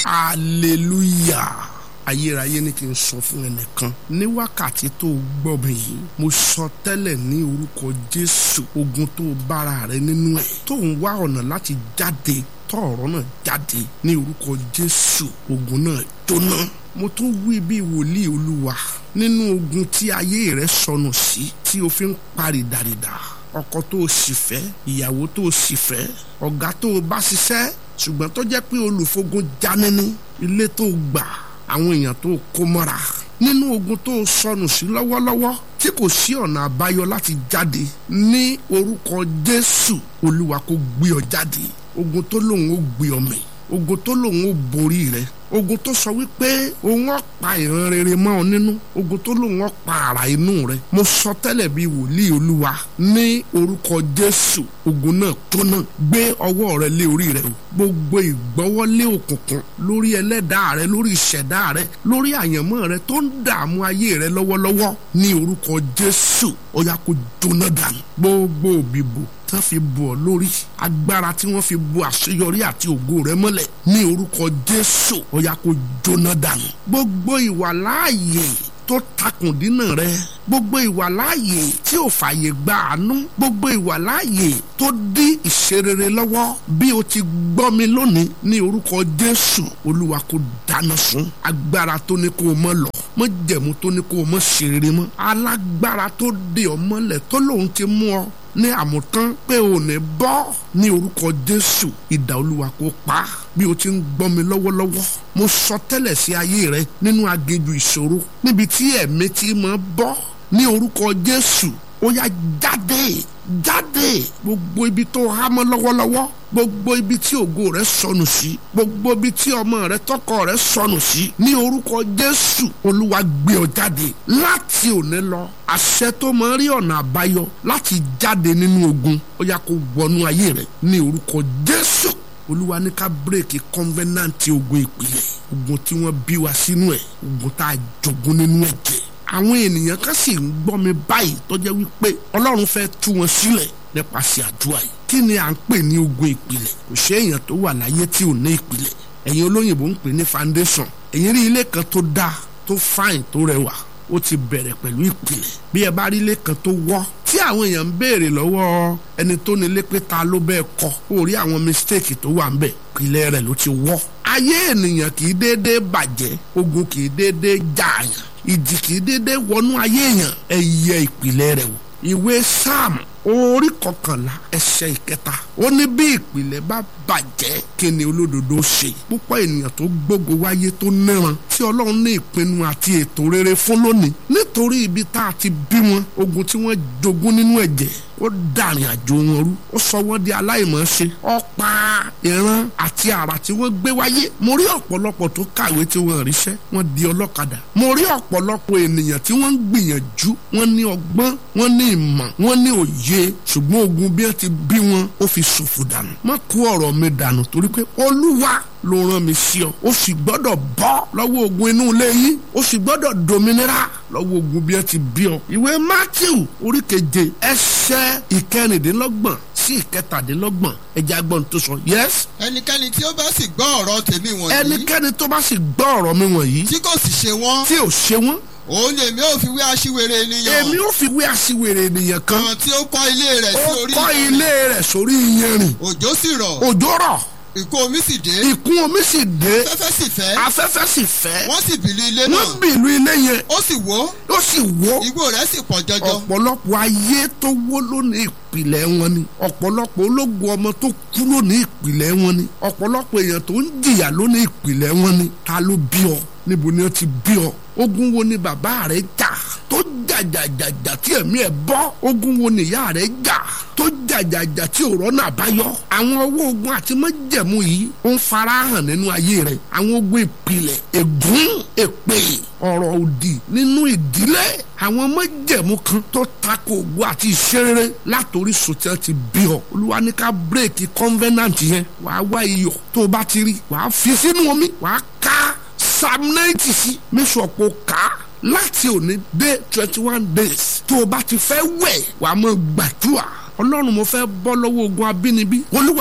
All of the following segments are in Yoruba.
hallelujah ayérayé ní kí n sọ fún ẹnìkan ní wákàtí tó gbọ́ mi yìí mo sọ tẹ́lẹ̀ ní orúkọ jésù ogun tó bára rẹ nínú ẹ̀ tó ń wá ọ̀nà láti jáde tọ̀ọ̀rọ̀ náà jáde ní orúkọ jésù ogun náà jóná mo tún wí bí wòlíì olúwa nínú ogun tí ayé rẹ sọnù sí tí o fi ń parí dàrídà ọkọ tó o sì fẹ́ ìyàwó tó o sì fẹ́ ọ̀gá tó o bá ṣiṣẹ́ ṣùgbọ́n tó jẹ́ pé olùfogun janini ilé tó o gbà àwọn èèyàn tó o kó mọ́ra nínú ogun tó o sọnù sí lọ́wọ́lọ́wọ́ tí kò sí ọ̀nà àbáyọ láti jáde ní orúkọ jésù olúwa kó gbé ọ jáde ogun tó lòun ó gbé ọ mì ogun tó lòun ó borí rẹ ogun tó sọ wípé òun ọ̀pá ìran rere mọ́ ọ nínú ogun tó lòun ọ̀pá àrà inú rẹ mo sọ tẹ́lẹ̀ bí wòlíì olúwa ní orúkọ jésù ogun náà tó náà gbé ọwọ́ rẹ lé orí rẹ o gbogbo ìgbọ́wọ́lé òkùnkùn lórí ẹlẹ́dàá rẹ lórí ìṣẹ̀dá rẹ lórí àyànmọ́ rẹ tó ń dààmú ayé rẹ lọ́wọ́lọ́wọ́ ní orúkọ jésù ó yá kó jóná dànù gbogbo òbíbo tí wọ́n fi bù ọ́ lórí agbára tí wọ́n fi bu àṣeyọrí àti ògo rẹ mọ́lẹ̀ ní orúkọ jésù ó yá kó jóná dànù gbogbo ìwà láàyè tó takùn dínà rẹ gbogbo ìwà láàyè tí ò fààyè gba àánú gbogbo ìwà láàyè tó dí ìṣerere lọ́wọ́ bí o ti gbọ́ mi lónìí ní orúkọ jésù olúwa kó dáná sun agbára tó ní kó o mọ́ lọ mọ́ jẹ̀mú tó ní kó o mọ́ ṣerere mọ́ alágbára tó dé ọ mọ́lẹ̀ tó lòun ti mú ọ ní àmùtán pé ò ní bọ́ ní orúkọ jésù ìdá olúwa kó pa bí o ti ń gbọ́ mi lọ́wọ́lọ́wọ́ mo sọ tẹ́lẹ̀ sí ayé rẹ nínú aginjù ìṣòro níbi tí ẹ̀mí ti máa bọ́ ní orúkọ jésù ó yá jáde jáde gbogbo ibi tó há mọ́ lọ́wọ́lọ́wọ́ gbogbo ibi tí ògo rẹ sọnù sí gbogbo ibi tí ọmọ rẹ tọkọ rẹ sọnù sí ní orúkọ jésù olúwa gbé ọ jáde láti òní lọ àṣẹ tó máa rí ọ̀nà àbáyọ láti jáde nínú ogun ó yá kó wọnú ayé rẹ ní orúkọ jésù olúwa ní ká bírèkì kọ́nvẹ́nàntì ogun ìpìlẹ̀ ogun tí wọ́n bí wa sínú ẹ̀ ogun tá a jogún nínú ẹ̀jẹ̀ àwọn ènìyàn kan sì ń gbọ́ mi báyìí tó jẹ́ wípé ọlọ́run fẹ́ tú wọn sílẹ̀ nípasẹ̀ àdúrà yìí kí ni à ń pè ní ogun ìpìlẹ̀ kò ṣe èèyàn tó wà láyé tí ò ní ìpìlẹ̀ ẹ̀yin olóyìnbó ń pè ní foundation ẹ̀yin rí ilé kan tó dáa tó fine tó rẹwà ó ti bẹ̀rẹ̀ pẹ̀lú ìpìlẹ̀ bí ẹ bá rí ilé kan tó wọ́ tí àwọn èèyàn ń béèrè lọ́wọ́ ẹni tó nílé pé ta ló bẹ́ẹ̀ kọ́ ó rí àwọn mistake tó wà ń bẹ̀ ìpìlẹ̀ rẹ̀ ló ti wọ́ ayé ènìyàn kì í déédéé bàjẹ́ ogun kì í déédéé jààyàn ìjì kì í déédéé wọnú ayé èèyàn ẹ yẹ ìpìlẹ̀ rẹ̀ wò ìwé sam orí kọkànlá ẹsẹ̀ ìkẹta ó ní bí ìpìlẹ̀ bá bàjẹ́ kí ni olódodo ṣe púpọ̀ ènìyàn tó gbógo wáyé tó níran tí ọlọ́run ní ìpinnu àti ètò rere fún lónìí nítorí ibi tá a ti bí wọn ogun tí wọ́n jogún nínú ẹ̀jẹ̀ ó dàrin àjò wọn rú ó sọ wọ́n di aláìmọ̀ọ́ṣe ọ̀pá ìran àti àrà tí wọ́n gbé wáyé mo rí ọ̀pọ̀lọpọ̀ tó kàwé tí wọ́n ríṣẹ́ wọ́n di ọlọ́kadà mo rí ọ̀pọ̀lọpọ̀ ènìyàn tí wọ́n ń gbìyànjú wọ́n ní ọgbọ́n wọ́n ní ìmọ̀ wọ́n ní òye ṣùgbọ́n ogun bí wọ́n ti bí wọn ó fi ṣòfò dànù má kó ọ̀rọ̀ mi dànù torí pé olúwa ló rán mi sí ọ ó sì gbọ́dọ̀ bọ́ lọ́wọ́ ogun inú ilé yín ó sì gbọ́dọ̀ dominira lọ́wọ́ ogun bí wọ́n ti bí ọ. ìwé matthew orí keje ẹsẹ̀ ìkẹrìndínlọ́gbọ̀n sí ìkẹtàdínlọ́gbọ̀n ẹjẹ agbọ́n tó sọ yes. ẹnikẹ́ni tí ó bá sì gbọ́ ọ̀rọ̀ tèmi wọ̀nyí. ẹnikẹ́ni tó bá sì gbọ́ ọ̀rọ̀ mi wọ̀nyí. tí kò sì ṣe wọ́n. tí ò ṣe wọ́n. òun ni èmi ò fi wé aṣiwèrè ènìyàn. èmi ò fi wé aṣiwèrè ènìyàn kan. kan tí ó kọ́ ilé rẹ̀ sí ó orí kọ́ iyanrìn. ilé rẹ̀ sórí iyanrìn. òjò sì rọ̀. òjò rọ̀ ìkún omi sì dé. ìkún omi sì dé afẹ́fẹ́ sì fẹ́. afẹ́fẹ́ sì fẹ́ wọ́n sì bìlú ilé wọ́n náà. bìlú ilé yẹn ó sì wó. ó sì wó igbó rẹ̀ sì pọ̀ jọjọ. ọ̀pọ̀lọpọ̀ ayé tó wó lónìí ìpìlẹ̀ wọn ni ọ̀pọ̀lọpọ̀ ológun ọmọ tó kú lónìí ìpìlẹ̀ wọn ni ọ̀pọ̀lọpọ̀ èèyàn tó ń jìyà lónìí ìpìlẹ̀ wọn ni ta ló bí ọ níbo ni ó ti bí ọ ogun wo ni bàbá rẹ jà tó jàjàjàjà tí ẹ̀mí ẹ̀ bọ́ ogun wo ni ìyá rẹ jà tó jàjàjà tí ò rọ́nà àbáyọ àwọn owó ogun àti májẹ̀mú yìí ó ń farahàn nínú ayé rẹ àwọn ogun ìpìlẹ̀ ègún èpè ọ̀rọ̀ òdì nínú ìdílé àwọn májẹ̀mú kan tó tako ògo àti ìṣerere látòrí sòtẹ́ ti bí ọ olúwa ní ká bírèkì kọ́nvẹ́nàntì yẹn wàá wá iyọ̀ tó o bá ti rí wàá fi sínú omi wàá ká psalm ninety sí mẹ́sàn-án ká láti òní dé twenty one days tó o bá ti fẹ́ wẹ̀ wàá mọ̀ gbàdúrà ọlọ́run mo fẹ́ bọ́ lọ́wọ́ ogun abínibí olúwa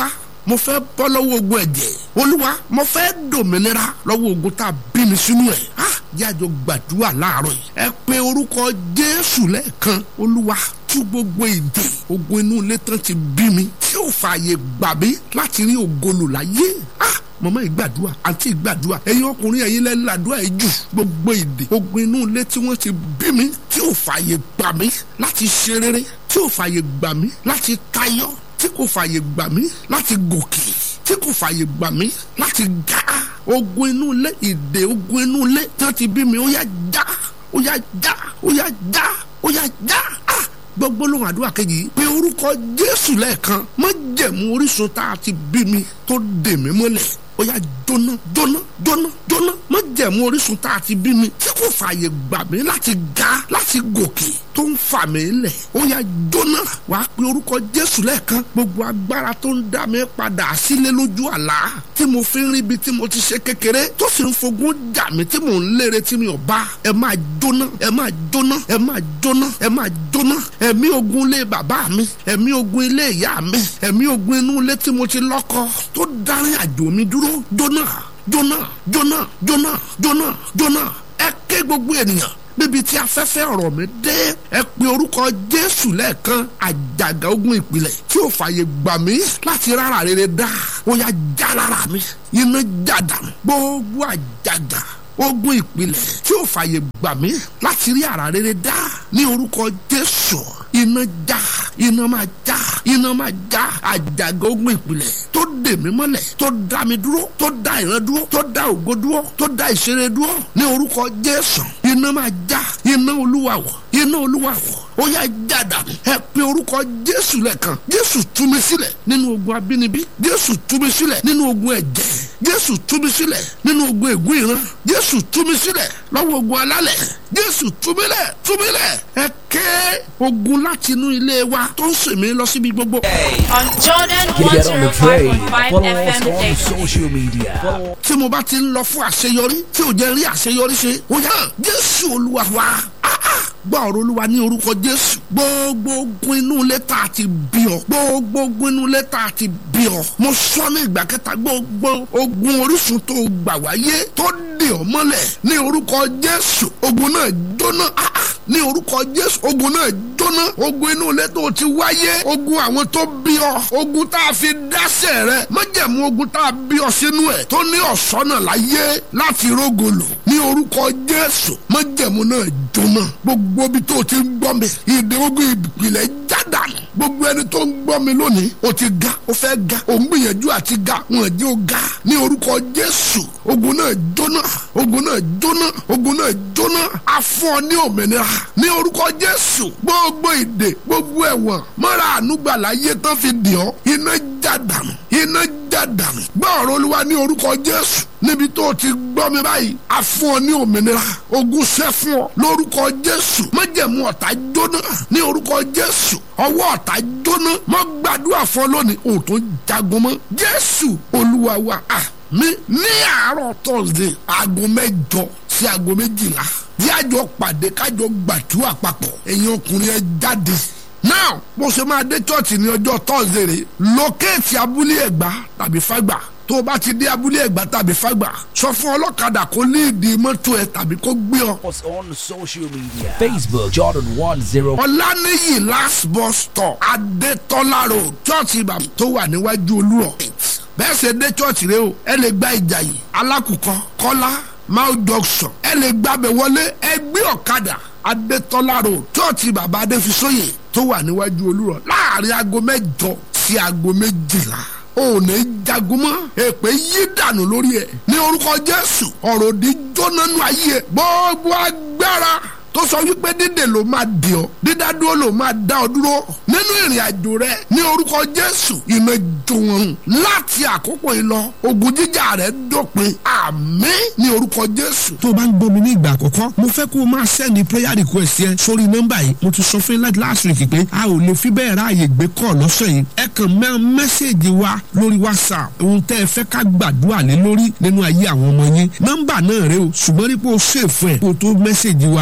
mo fẹ́ bọ́ lọ́wọ́ ogun ẹ̀jẹ̀ olúwa mo fẹ́ dòmìnira lọ́wọ́ ogun tá a bí mi sínú ẹ̀ ah jájọ gbàdúrà láàárọ̀ yìí ẹ pe orúkọ jésù lẹ́ẹ̀kan olúwa tú gbogbo èdè ogun inú ilé tán ti bí mi tí ò fààyè gbà mí láti rí ògolo láyé ah mọ̀mọ́ ìgbàdúrà àǹtí ìgbàdúrà ẹ̀yin ọkùnrin ẹ̀yin lẹ́nu làdúrà yìí jù gbogbo èdè ogun inú ilé tí wọ́n ti bí mi tí ò fààyè gbà mí láti ṣe rere tí ò fààyè gbà mí láti tayọ tí kò fààyè gbà mí láti gòkè tí kò fààyè gbà mí láti ga ogun inú ilé ìdè ogun inú ilé tí wọ́n ti bí mi ó yá já ó yá já ó yá já ó yá já ah gbogbo lóhùn àdúrà kejì pé orúkọ jésù lẹ́ẹ̀kan má jẹ̀mú orísun tá a ti bí mi tó dè mí mọ́lẹ̀ ó yá jóná jóná jóná jóná má jẹ̀mú orísun tá a ti bí mi tí kò fààyè gbà mí láti ga láti gòkè tó ń fà mí lẹ̀ ó yá jóná wàá pe orúkọ jésù lẹ́ẹ̀kan gbogbo agbára tó ń dá mi padà sílé lójú àlá tí mo fi ń rí ibi tí mo ti ṣe kékeré tó sì ń fogún jà mí tí mò ń lére tí mi ò bá ẹ máa jóná ẹ máa jóná ẹ máa jóná ẹ máa jóná ẹ̀mí ogun ilé bàbá mi ẹ̀mí ogun ilé ìyá mi ẹ̀mí ogun inú ilé tí mo ti lọ́kọ tó dárí àjò mi dúró jóná jóná jóná jóná jóná jóná ẹ ké gbogbo ènìyàn níbi tí afẹ́fẹ́ ọ̀rọ̀ mi dé ẹ pe orúkọ jésù lẹ́ẹ̀kan àjàgà ogun ìpìlẹ̀ tí ò fààyè gbà mí láti rárá rere dá ó yá já lára mi iná jàdà gbogbo àjàgà ogun ìpìlẹ̀ tí ò fààyè gbà mí láti rí àrà rere dá ní orúkọ jésù iná já iná máa já iná máa já àjàgà ogun ìpìlẹ̀ tó dè mí mọ́lẹ̀ tó dá mi dúró tó dá ìran dúró tó dá ògo dúró tó dá ìṣeré dúró ní orúkọ jésù iná máa já iná olúwa wọ̀ iná olúwa wọ̀ ó yá jàdà ẹ pe orúkọ jésù lẹ́ẹ̀kan jésù tú mi sílẹ̀ nínú ogun abínibí jésù tú mi sílẹ̀ nínú ogun ẹ̀jẹ̀ jésù tú mi sílẹ̀ nínú ogun ègún ìran jésù tú mi sílẹ̀ lọ́wọ́ ogun alálẹ̀ jésù tú mi lẹ̀ tú mi lẹ̀ ẹ ké ogun láti inú ilé wa tó ń sèmi lọ síbi gbogbo. On Jordan Get on the train. 105.5 Follow us FM on station. social media. Follow tí mo bá ti ń lọ fún àṣeyọrí tí ò jẹ́ rí àṣeyọrí ṣe ó yá jésù olúwa wa Ah, ah. gbọ́ ọ̀rọ̀ olúwa ní orúkọ jésù gbogbo ogun inú ilé tá a ti bí ọ gbogbo ogun inú ilé tá a ti bí ọ mo sọ ní ìgbà kẹta gbogbo ogun orísun tó gbà wáyé tó dè ọ mọ́lẹ̀ ní orúkọ jésù ogun náà jóná Ah, ah. ní orúkọ jésù ogun náà jóná ogun inú ilé tó ti wáyé ogun àwọn tó bí ọ ogun tá a fi dáṣẹ rẹ májẹ̀mú ogun tá a bí ọ sínú ẹ̀ tó ní ọ̀sọ́nà láyé láti rógolò ní orúkọ jésù májẹ̀mú náà jóná gbogbo ibi tó ti ń gbọ́ mi ìdè ogun ìpìlẹ̀ jádànù gbogbo ẹni tó ń gbọ́ mi lónìí o ti ga o fẹ́ ga o ń gbìyànjú àti ga wọn jẹ́ o ga ní orúkọ jésù ogun náà jóná ogun náà jóná ogun náà jóná afọ ní òmìnira ní orúkọ jésù gbogbo ìdè gbogbo ẹ̀wọ̀n mọ́ra ànúgbàlà yé tán fi dì ọ́ iná jádànù iná jádànù gbọ́ ọ̀rọ̀ olúwa ní orúkọ jésù níbi tó o ti gbọ́ mi báyìí a fún ọ ní òmìnira ogun ṣẹ́ fún ọ lórúkọ jésù májẹ̀mú ọ̀tá jóná ní orúkọ jésù ọwọ́ ọ̀tá jóná mọ́ gbàdúrà fún ọ lónìí o tó jagun mọ́ jésù olúwa wa àmì ní àárọ̀ thursday aago mẹ́jọ sí aago méjìlá bí àjọ pàdé kájọ gbàdúrà papọ̀ ẹ̀yin ọkùnrin ẹ jáde now bó ṣe máa dé church ní ọjọ́ thursday rè lókèétì abúlé ẹ̀gbá tàbí fágbà tó o bá ti dé abúlé ẹ̀gbá tàbí fágbà sọ fún ọlọ́kadà kó ní ìdí mọ́tò ẹ̀ tàbí kó gbé ọ. us on social media. Facebook Jordan 10. ọ̀lànìyí last bus stop adétọ́lá road chọ́ọ̀chì bàbá tó wà níwájú olúrọ̀ bẹ́ẹ̀ ṣe dé chọ́ọ̀chì rẹ o ẹ lè gba ìjàyè alákùkọ kọ́lá mount junction ẹ lè gbàbẹ̀ wọlé ẹ gbé ọ̀kadà adétọ́lá road chọ́ọ̀chì bàbá adéfisóyè tó wà níwájú olúrọ̀ láàrin aago mẹ́jọ sí aago méjìlá ò ní jagun mọ́ èpè yí dànù lórí ẹ̀ ní orúkọ jésù ọ̀rọ̀ òdì jóná nù ayé ẹ̀ gbogbo agbára tó sọ wípé dídè ló máa dì ọ́ dídádúró ló máa dá ọ dúró nínú ìrìn àjò rẹ ní orúkọ jésù iná jó wọn láti àkókò yìí lọ ogun jíjà rẹ dópin àmín ní orúkọ jésù. tó o bá ń gbọ́ mi ní ìgbà àkọ́kọ́ mo fẹ́ kó o máa sẹ́ni prayer request yẹn sórí nọ́mbà yìí mo ti sọ fún yín láti last week pé a ò lè fi bẹ́ẹ̀ ráàyè gbé kọ́ lọ́sẹ̀ yìí ẹ kàn mẹ́ mẹ́sẹ̀gì wa lórí whatsapp ohun tẹ́ ẹ fẹ́ ká gbàdúrà lé lórí nínú ayé àwọn ọmọ yín nọ́mbà náà rẹ o ṣùgbọ́n nípò ṣèfù ẹ̀ kó o tó mẹ́sẹ̀gì wa lórí whatsapp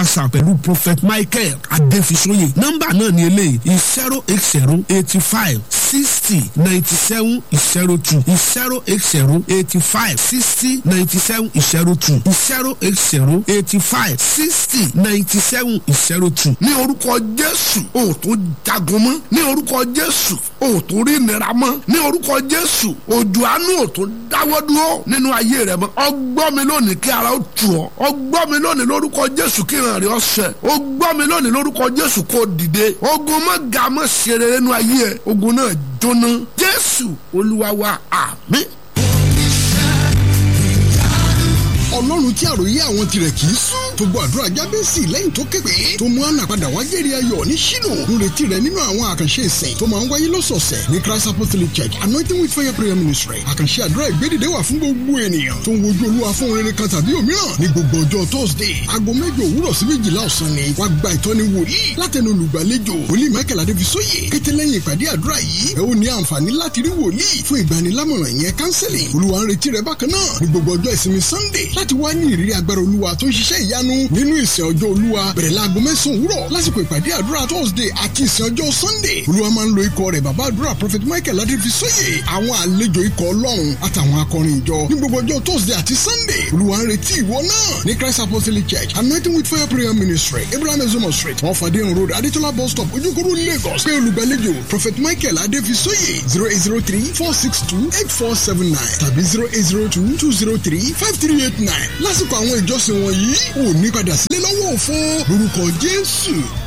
whatsapp pẹ̀lú prophet michael adéfisóyè nọ́mbà náà ní eléyìí zero eight zero eighty five sixty ninety seven zero two zero eight zero eighty five sixty ninety seven zero two zero eight zero eighty five sixty ninety seven zero two. ní orúkọ jésù o ò tó jagun mọ́ ní orúkọ jésù o ò tó rí ìnira mọ́ ní orúkọ jésù òjò àánú ò tó dáwọ́ dúró nínú ayé rẹ mọ́ ọgbọ́n mi lónìí kí ara ó tù ọ́ ọgbọ́n mi lónìí lórúkọ jésù kí ìrìn rẹ ọ̀sẹ̀ ọgbọ́n mi lónìí lórúkọ jésù kó dìde ogun mọ́ ga mọ́ ṣe rere nínú ayé ẹ ogun náà jóná jésù olúwa wa àmín. ọlọ́run tí àròyé àwọn tirẹ̀ kì í sùn tó gbọ́ àdúrà jábẹ́sì lẹ́yìn tó képe tó mú àná padà wá jẹ́rìí ayọ̀ ní ṣínú ń retí rẹ̀ nínú àwọn àkànṣe ìsìn tó máa ń wáyé lọ́sọ̀ọ̀sẹ̀ ní christ apostolic church anointing with fire prayer ministry àkànṣe àdúrà ìgbédìde wà fún gbogbo ènìyàn tó ń wojú olúwa fún rere kan tàbí òmíràn ní gbogbo ọjọ́ thursday aago mẹ́jọ òwúrọ̀ sí méjìlá ọ̀sán ni wàá gba ìtọ́ni wòlíì látẹnu olùgbàlejò wòlíì michael adébísóyè kété lẹ́yìn ìpàdé àdúrà yìí ẹ ó ní àǹfààní láti rí wòlíì fún ìgbanilámọ̀ràn ìyẹn counseling olúwa ń retí rẹ bákan náà ní gbogbo ọjọ́ ìsinmi sunday láti wá ní ìrírí agbára olúwa tó ń ṣiṣẹ́ ìyanu nínú ìsìn ọjọ́ olúwa bẹ̀rẹ̀ láago mẹ́sàn-án òwúrọ̀ lásìkò ìpàdé àdúrà thursday àti ìsìn ọjọ́ sunday olúwa máa ń lo ikọ̀ rẹ̀ bàbá àdúrà prophet michael adéfisóyè àwọn àlejò ikọ̀ ọlọ́run àtàwọn akọrin ìjọ ní gbogbo ọjọ́ thursday àti sunday olúwa ń retí ìwọ náà ní christ apostolic church anointing with fire prayer ministry abraham ezomo street wọn fàdé road adétọ́lá bus stop ojúkòrò lagos pé olùgbàlejò prophet michael adéfisóyè zero eight zero three four six two eight four seven nine tàbí zero eight zero two two zero three five three eight nine lásìkò àwọn ìjọsìn wọ̀nyí ò ní padà sílé lọ́wọ́ òfo lórúkọ jésù